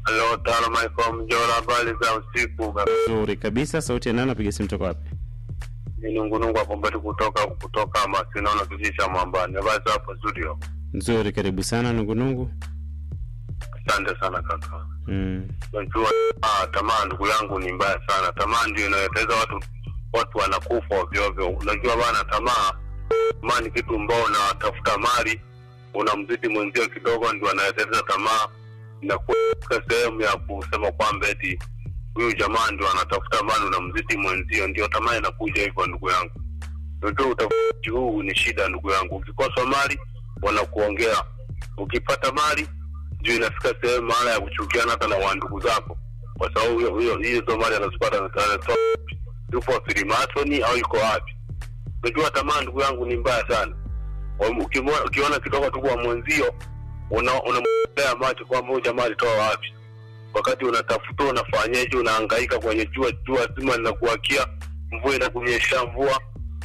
Halo, Tala Michael Mjora, habari za usiku. Nzuri kabisa. Sauti ya nani? Napiga simu toka wapi? Ni nungunungu hapo mbele kutoka kutoka Masinaona kijiji cha Mwambani. Habari za hapo studio? Nzuri, karibu sana nungunungu. Asante sana kaka. Mm. Unajua ah, tamaa ndugu yangu ni mbaya sana. Tamaa ndio inayoteza watu watu wanakufa ovyo ovyo. Unajua bana, tamaa tamaa ni kitu ambao unatafuta mali unamzidi mwenzio kidogo, ndio anayeteza tamaa na kuweka sehemu ya kusema kwamba eti huyu jamaa ndio anatafuta mali, unamzidi mwenzio, ndio tamaa inakuja hivyo, ndugu yangu. Unajua utafutaji huu ni shida, ndugu yangu. Ukikosa mali wanakuongea, ukipata mali ndio inafika sehemu mahala ya kuchukiana hata na wandugu zako, kwa sababu huyo huyo hizo mali anazipata anatoa wapi? yupo filimatoni au yuko wapi? Unajua tamaa, ndugu yangu, ni mbaya sana. Ukimwona- Ukiona kidogo tu kwa mwenzio una- unamwelea macho kwamba huyu jamaa alitoa wapi, wakati unatafuta unafanyaje, unahangaika kwenye jua, jua zima linakuwakia, mvua inakunyesha mvua.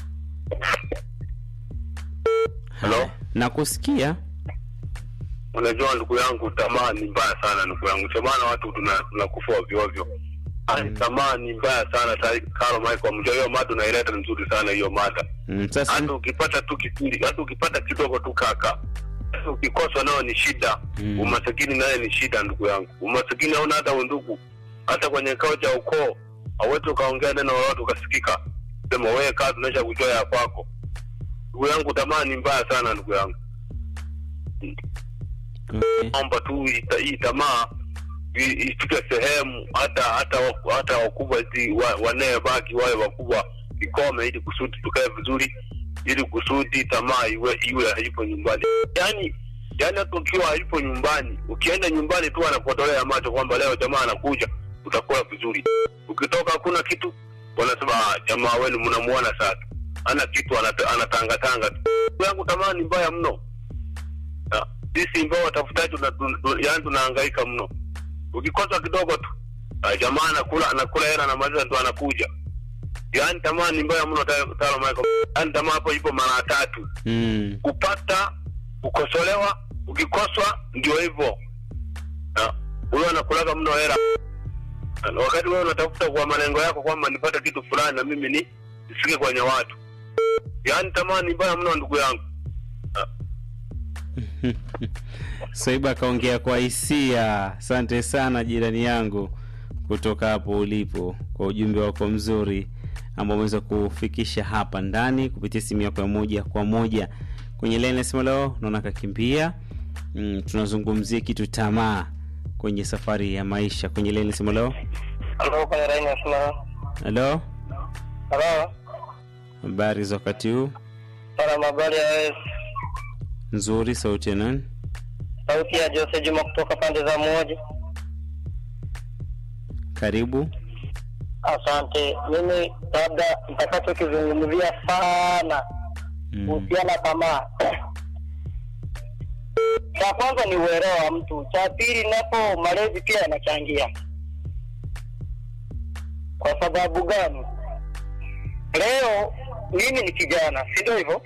Hello? Nakusikia. Unajua ndugu yangu, tamaa ni mbaya sana ndugu yangu, ndio maana watu tuna- tunakufa ovyo ovyo. Ah, Tamaa ni mbaya sana. Ta- Karo Michael, mjua hiyo mada unaileta ni nzuri sana hiyo mada. Mm, sasa Hata ukipata tu kipindi, hata ukipata kidogo tu kaka, hata ukikosa nayo ni shida. Mm. Umasikini naye ni shida ndugu yangu. Umasikini hauna hata undugu, hata kwenye kikao cha ukoo hauwezi ukaongea neno lolote ukasikika, sema wewe kaa, tunaisha kujua ya kwako. Ndugu yangu, tamaa ni mbaya sana ndugu yangu. okay. naomba tu hii ta- hii tamaa i- ifike sehemu hata hata waku- hata wakubwa zi- wa- wanayebaki wawe wakubwa ikome, ili kusudi tukae vizuri, ili kusudi tamaa iwe iwe haipo nyumbani. Yani yani hata ukiwa haipo nyumbani, ukienda nyumbani tu anakutolea macho kwamba leo jamaa anakuja, utakula vizuri. Ukitoka hakuna kitu, wanasema "Ah, jamaa wenu mnamuona sasa, ana kitu anata- anatangatanga tu. Ndugu yangu, tamaa ni mbaya mno. Ya, sisi ambao watafutaji tuna- tuna- tuna- yaani tunahangaika mno. Ukikosa kidogo tu ah, jamaa anakula anakula hela anamaliza ndo anakuja. Yaani tamaa ni mbaya mno ta- Taro Michael. Yaani tamaa hapo ipo mara tatu. Mm. Kupata, kukosolewa, ukikoswa ndio hivyo. Ya, Huyo anakulaga mno hela. Na Wakati wewe unatafuta kwa malengo yako kwamba nipate kitu fulani na mimi ni nisike kwenye watu. Yaani tamaa ni mbaya mno ndugu yangu. Swaiba akaongea kwa hisia. Asante sana jirani yangu kutoka hapo ulipo kwa ujumbe wako mzuri ambao umeweza kufikisha hapa ndani kupitia simu yako ya moja kwa moja kwenye line. Nasema leo naona kakimbia. Mm, tunazungumzia kitu tamaa kwenye safari ya maisha. Kwenye line nasema leo, Halo, kwenye laini ya simu. halo, Halo, habari za wakati huu? salama, habari ya wewe? Nzuri. Sauti ya nani? Sauti ya Jose Juma kutoka pande za moja. Karibu. Asante. Mimi labda nitakachokizungumzia sana Mm. kuhusiana tamaa, cha kwanza ni uelewa wa mtu, cha pili napo malezi pia yanachangia. Kwa sababu gani? Leo mimi ni kijana, si ndio hivyo?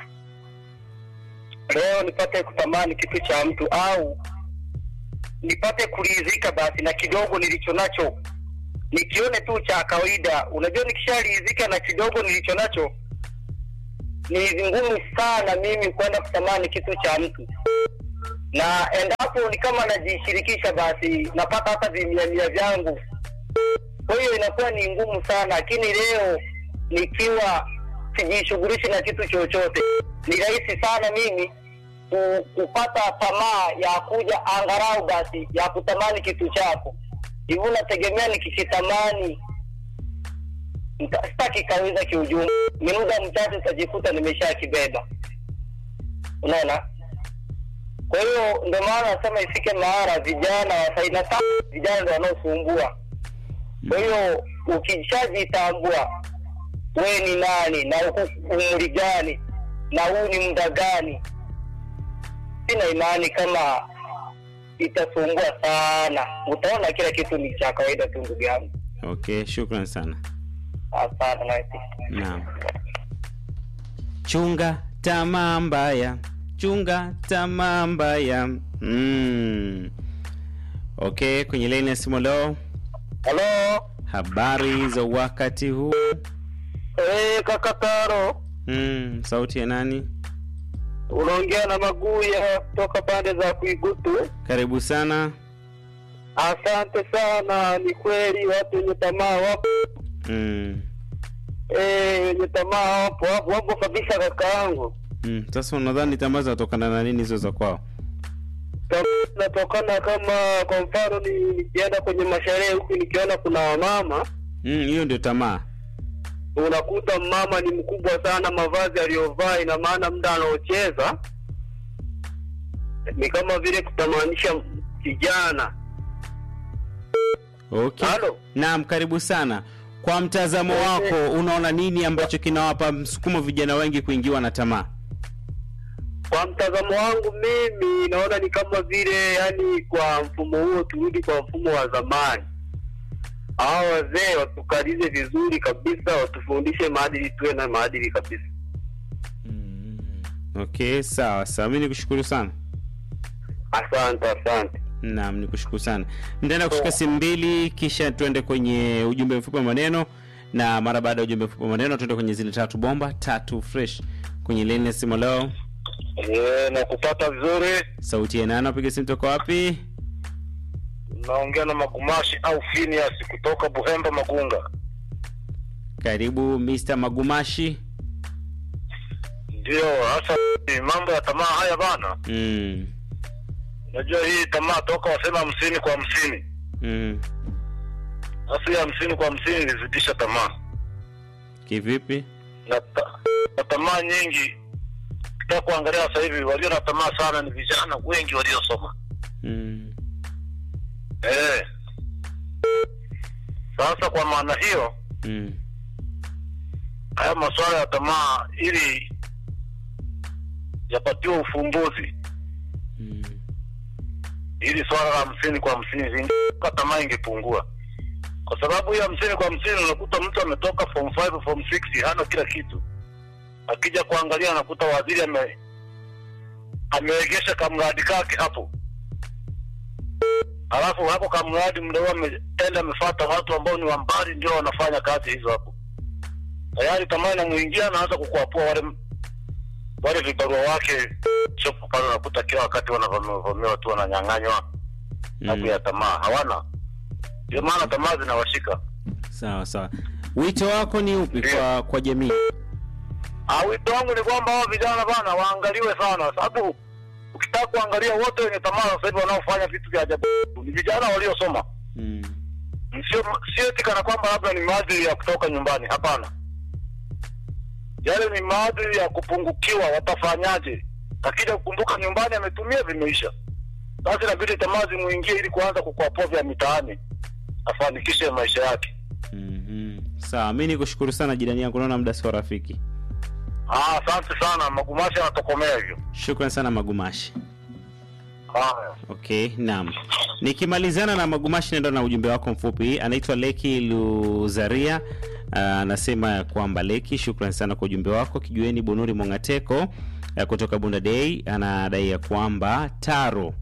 Leo nipate kutamani kitu cha mtu au nipate kuridhika basi na kidogo nilicho nacho, nikione tu cha kawaida. Unajua, nikisharidhika na kidogo nilicho nacho, ni ngumu sana mimi kwenda kutamani kitu cha mtu, na endapo ni kama najishirikisha, basi napata hata vimiamia vyangu. Kwa hiyo inakuwa ni ngumu sana, lakini leo nikiwa sijishughulishi na kitu chochote, ni rahisi sana mimi ku- kupata tamaa ya kuja angalau basi ya kutamani kitu chako hivi. Unategemea nikikitamani nita- sitakikaweza kiujumla, ni muda mchache utajikuta nimeshakibeba. Unaona? Kwa hiyo ndio maana nasema ifike mahala vijana wasaina sana, vijana ndio wanaosumbua. Kwa hiyo ukishajitambua wewe ni nani na uko umri gani na huu ni muda gani, sina imani kama itasumbua sana. Utaona kila kitu ni cha kawaida tu, ndugu yangu. Okay, shukran sana. Asante na wewe pia. Naam. Chunga tamaa mbaya, chunga tamaa mbaya. Mm. Okay, kwenye laini ya simu leo, Halo, habari za wakati huu? eh, kaka Taro, Mm, sauti ya nani? unaongea na Maguya kutoka pande za Kuigutu. Karibu sana. Asante sana. Ni kweli watu wenye tamaa wapo, Mm. eh, wenye tamaa wapo, wapo, wapo kabisa kaka yangu. Mm. Sasa unadhani tamaa zinatokana na nini hizo za kwao? Natokana kama kwa mfano ni nikienda kwenye masherehe huku nikiona kuna wamama Mm, hiyo ndio tamaa. unakuta mama ni mkubwa sana, mavazi aliyovaa ina maana muda anaocheza ni kama vile kutamanisha kijana. Okay. Halo? Naam, karibu sana. Kwa mtazamo Eh, wako unaona nini ambacho kinawapa msukumo vijana wengi kuingiwa na tamaa? Kwa mtazamo wangu mimi naona ni kama vile yani, kwa mfumo huo turudi kwa mfumo wa zamani. Hao wazee watukalize vizuri kabisa, watufundishe maadili, tuwe na maadili kabisa. Okay, sawa sawa. Mimi nikushukuru sana. Asante, asante. Naam, nikushukuru sana. Nitaenda kushika simu mbili kisha tuende kwenye ujumbe mfupi wa maneno na mara baada ya ujumbe mfupi wa maneno tuende kwenye zile tatu bomba tatu fresh kwenye leni ya simu leo. E, na kupata vizuri. Sauti ya nani? Piga simu toka wapi? Naongea na Magumashi au Phineas kutoka Buhemba Magunga. Karibu Mr. Magumashi. Ndio hasa mambo ya tamaa haya bana. Mm. Unajua hii tamaa toka wasema hamsini kwa hamsini, Mm. sasa hii hamsini kwa hamsini ilizidisha tamaa Kivipi? na, ta, na tamaa nyingi. Ukitaka kuangalia sasa hivi walio na tamaa sana ni vijana wengi waliosoma Mm. eh. Sasa kwa maana hiyo Mm. haya masuala ya tamaa ili yapatiwe ufumbuzi Mm. ili swala la hamsini kwa hamsini zinge- tamaa ingepungua, kwa sababu hiyo hamsini kwa hamsini unakuta mtu ametoka form 5 form 6 hana kila kitu, akija kuangalia anakuta waziri ame ameegesha kamradi kake hapo, alafu hapo kamradi muda huo ameenda amefuata watu ambao ni wambari ndio wanafanya kazi hizo hapo, tayari tamaa inamuingia, anaanza kukuapua wale wale vibarua wake chopo pale, unakuta kila wakati wanavamiwa tu, wananyang'anywa sababu ya tamaa, hawana. Ndio maana tamaa zinawashika. Sawa sawa. Wito wako ni upi Ndio. kwa kwa jamii? Ah, wito wangu ni kwamba hao vijana bana waangaliwe sana, sababu ukitaka kuangalia wote wenye tamaa sasa hivi wanaofanya vitu vya ajabu ni vijana waliosoma. Mm. Sio sio eti kana kwamba labda ni maadili ya kutoka nyumbani, hapana. Yale ni maadili ya kupungukiwa, watafanyaje? Akija kukumbuka nyumbani ametumia vimeisha. Sasa inabidi tamaa zimuingie ili kuanza kukwapua vya mitaani, afanikishe maisha yake. Mhm. Sawa, mimi nikushukuru sana jirani yangu, naona muda sio rafiki. Ah, asante sana. Magumashi anatokomea hivyo. Shukran sana Magumashi. Haya. Okay, naam. Nikimalizana na Magumashi, naenda na ujumbe wako mfupi. Anaitwa Leki Luzaria, Ah, anasema ya kwamba Leki, shukran sana kwa ujumbe wako. Kijueni Bunuri Mongateko ah, kutoka Bunda Day anadai ya kwamba Taro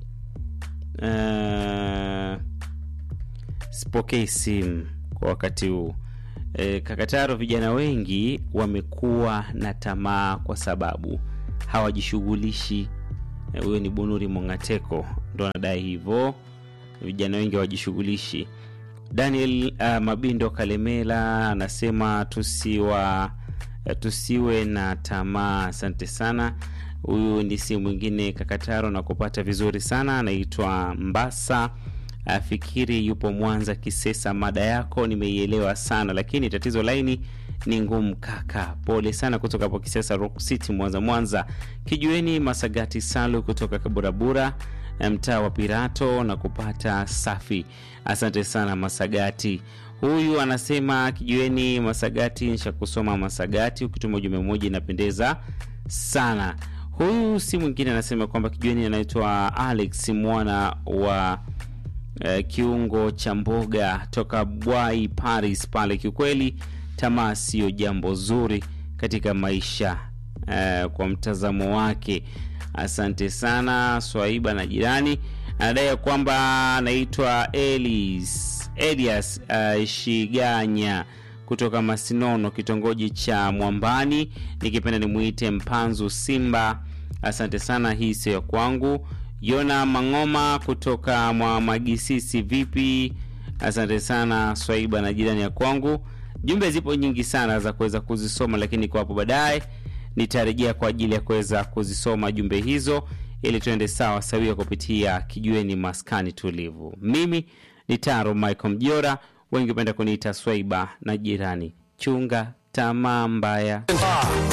uh, sipokei simu kwa wakati huu. E, Kakataro, vijana wengi wamekuwa na tamaa kwa sababu hawajishughulishi. Eh, Huyo ni Bunuri Mongateko ndo anadai hivyo, vijana wengi hawajishughulishi. Daniel uh, Mabindo Kalemela anasema tusiwa uh, tusiwe na tamaa. Asante sana. Huyu ni si mwingine Kakataro na kupata vizuri sana, anaitwa Mbasa afikiri yupo Mwanza Kisesa. Mada yako nimeielewa sana, lakini tatizo laini ni ngumu kaka. Pole sana kutoka hapo Kisesa Rock City, Mwanza. Mwanza kijueni Masagati Salu kutoka Kaburabura, mtaa wa Pirato na kupata safi. Asante sana Masagati. Huyu anasema kijueni Masagati, nisha kusoma Masagati, ukituma ujumbe mmoja inapendeza sana. Huyu si mwingine anasema kwamba kijueni anaitwa Alex mwana wa eh, kiungo cha mboga toka Bwai Paris pale. Kiukweli tamaa siyo jambo zuri katika maisha eh, kwa mtazamo wake. Asante sana Swaiba na jirani anadai ya kwamba anaitwa Elis Elias uh, Shiganya kutoka Masinono, kitongoji cha Mwambani. Nikipenda nimwite Mpanzu Simba. Asante sana, hii sio ya kwangu. Yona Mang'oma kutoka mwa Magisisi, vipi? Asante sana Swaiba na jirani ya kwangu. Jumbe zipo nyingi sana za kuweza kuzisoma, lakini kwa hapo baadaye nitarejea kwa ajili ya kuweza kuzisoma jumbe hizo ili tuende sawa sawia kupitia kijueni maskani tulivu. Mimi ni Taro Michael Mjora, wengi hupenda kuniita Swaiba na jirani. Chunga tamaa mbaya.